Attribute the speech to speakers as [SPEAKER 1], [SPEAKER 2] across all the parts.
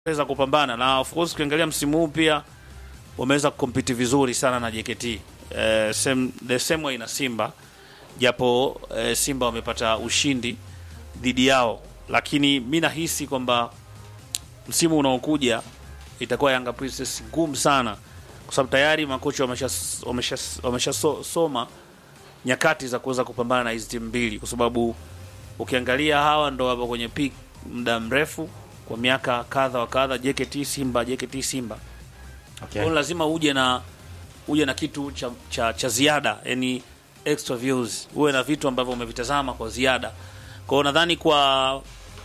[SPEAKER 1] weza kupambana na of course ukiangalia msimu huu pia wameweza kukompiti vizuri sana na JKT eh, same, the same way na Simba japo eh, Simba wamepata ushindi dhidi yao, lakini mi nahisi kwamba msimu unaokuja itakuwa Yanga Princess ngumu sana, kwa sababu tayari makocha wamesha wamesha wamesha so, soma nyakati za kuweza kupambana na hizi timu mbili, kwa sababu ukiangalia hawa ndo wapo kwenye peak muda mrefu kwa miaka kadha wa kadha, JKT Simba, JKT Simba.
[SPEAKER 2] Okay.
[SPEAKER 1] Kwa hiyo lazima uje na uje na kitu cha, cha, cha ziada, yani extra views, uwe na vitu ambavyo umevitazama kwa ziada. Kwa hiyo nadhani kwa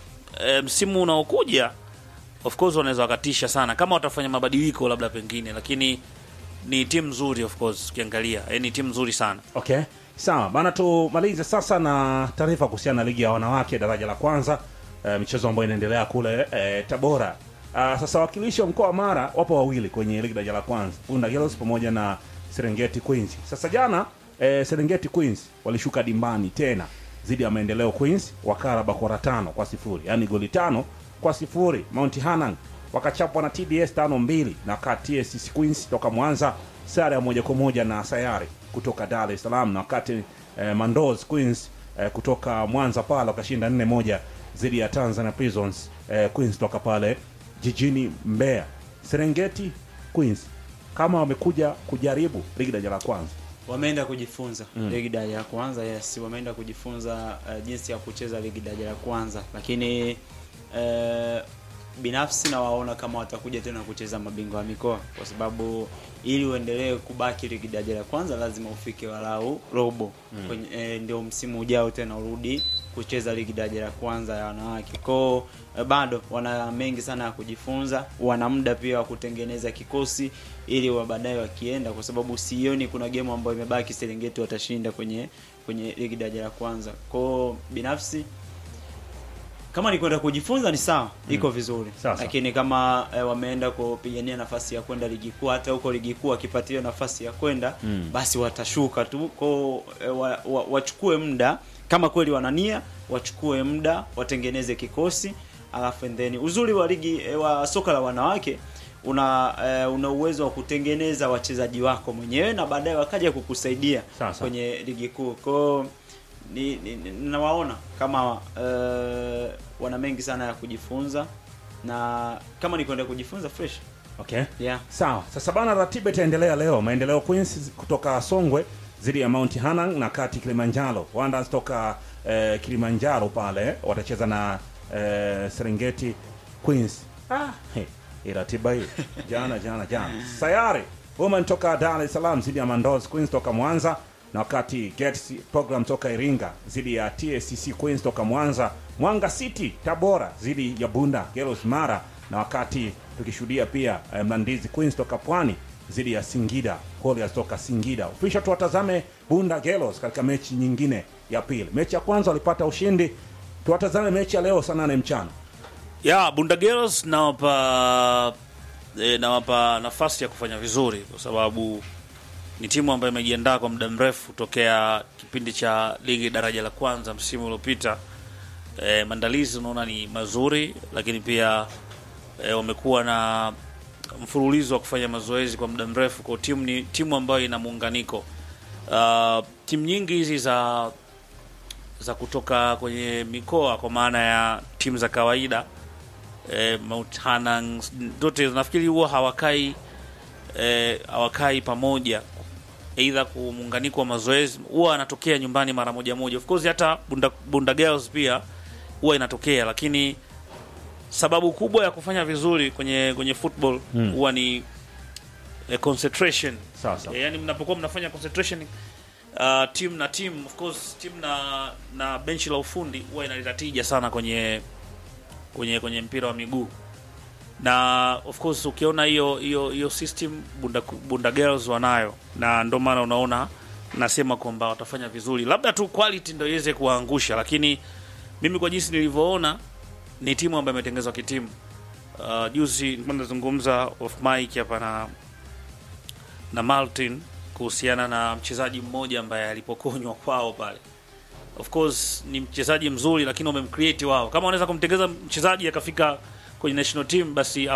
[SPEAKER 1] e, msimu unaokuja of course wanaweza wakatisha sana kama watafanya mabadiliko labda pengine, lakini ni timu nzuri of course ukiangalia, yani ni timu nzuri sana.
[SPEAKER 2] Okay, sawa bana, tumalize sasa na taarifa kuhusiana na ligi ya wanawake daraja la kwanza, eh, michezo ambayo inaendelea kule eh, Tabora. Ah, sasa wakilishi wa mkoa wa Mara wapo wawili kwenye ligi daraja la kwanza, Bunda Girls pamoja na Serengeti Queens. Sasa jana eh, Serengeti Queens walishuka dimbani tena dhidi ya Maendeleo Queens wakara bakora tano kwa sifuri, yaani goli tano kwa sifuri. Mount Hanang wakachapwa na TBS tano mbili na wakati TSC Queens toka Mwanza sare ya moja kwa moja na Sayari kutoka Dar es Salaam, na wakati eh, Mandos Queens eh, kutoka Mwanza pale wakashinda nne moja dhidi ya Tanzania Prisons eh, Queens toka pale jijini Mbeya. Serengeti Queens kama wamekuja kujaribu ligi daraja la kwanza
[SPEAKER 3] wameenda kujifunza ligi daraja la kwanza yes wameenda kujifunza uh, jinsi ya kucheza ligi daraja la kwanza lakini uh, binafsi nawaona kama watakuja tena kucheza mabingwa wa mikoa kwa sababu ili uendelee kubaki ligi daraja la kwanza lazima ufike walau robo kwenye, eh, ndio msimu ujao tena urudi kucheza ligi daraja la kwanza ya wanawake kwao eh, bado wana mengi sana ya kujifunza wana muda pia wa kutengeneza kikosi ili wa baadaye wakienda kwa sababu sioni kuna game ambayo imebaki Serengeti watashinda kwenye kwenye ligi daraja la kwanza kwao binafsi kama ni kwenda kujifunza ni sawa iko vizuri
[SPEAKER 2] Sawa, sawa.
[SPEAKER 3] lakini kama eh, wameenda kupigania nafasi ya kwenda ligi kuu hata huko ligi kuu wakipatiwa nafasi ya kwenda basi watashuka tu kwao eh, wa, wa, wachukue muda kama kweli wanania wachukue muda watengeneze kikosi alafu and then uzuri wa ligi eh, wa soka la wanawake una eh, una uwezo wa kutengeneza wachezaji wako mwenyewe na baadaye wakaja kukusaidia
[SPEAKER 2] Sawa, sawa.
[SPEAKER 3] kwenye ligi kuu kwao ni, ni, ni, nawaona kama uh, wana mengi sana ya kujifunza na kama ni kwenda kujifunza fresh
[SPEAKER 2] okay.
[SPEAKER 3] yeah.
[SPEAKER 2] Sawa, sasa bana, ratiba itaendelea leo. Maendeleo Queens kutoka Songwe dhidi ya Mount Hanang na kati Kilimanjaro. Wonders toka eh, Kilimanjaro pale watacheza na eh, Serengeti Queens. Ah, hey, hii ratiba hii jana jana jana. Sayari Women toka Dar es Salaam dhidi ya Mandos Queens toka Mwanza na wakati Gets program toka Iringa dhidi ya TSCC Queens toka Mwanza, Mwanga City Tabora dhidi ya Bunda Girls Mara, na wakati tukishuhudia pia eh, Mlandizi Queens toka Pwani dhidi ya Singida Warriors toka Singida. Ofisha tuwatazame Bunda Girls katika mechi nyingine ya pili. Mechi ya kwanza walipata ushindi, tuwatazame mechi ya leo saa nane mchana.
[SPEAKER 1] ya Bunda Girls nawapa e, nawapa nafasi ya kufanya vizuri kwa sababu ni timu ambayo imejiandaa kwa muda mrefu tokea kipindi cha ligi daraja la kwanza msimu uliopita. E, maandalizi unaona ni mazuri, lakini pia e, wamekuwa na mfululizo wa kufanya mazoezi kwa muda mrefu. Kwa timu ni timu ambayo ina muunganiko. Uh, timu nyingi hizi za za kutoka kwenye mikoa kwa maana ya timu za kawaida e, Mount Hanang zote nafikiri huwa hawakai e, hawakai pamoja aidha kwa muunganiko wa mazoezi huwa anatokea nyumbani mara moja moja. Of course hata Bunda, Bunda Girls pia huwa inatokea, lakini sababu kubwa ya kufanya vizuri kwenye kwenye football huwa ni eh, concentration.
[SPEAKER 2] Sawa sawa.
[SPEAKER 1] Eh, yani mnapokuwa mnafanya concentration uh, team na team of course team na na benchi la ufundi huwa inaleta tija sana kwenye kwenye kwenye mpira wa miguu na of course ukiona hiyo hiyo hiyo system Bunda, Bunda Girls wanayo, na ndio maana unaona nasema kwamba watafanya vizuri, labda tu quality ndio iweze kuwaangusha, lakini mimi kwa jinsi nilivyoona ni timu ambayo imetengenezwa kitimu. Uh, juzi nilikuwa nazungumza off mic hapa na na Martin kuhusiana na mchezaji mmoja ambaye alipokonywa kwao pale. Of course ni mchezaji mzuri, lakini wamemcreate wao. Kama wanaweza kumtengeza mchezaji akafika kwenye national team basi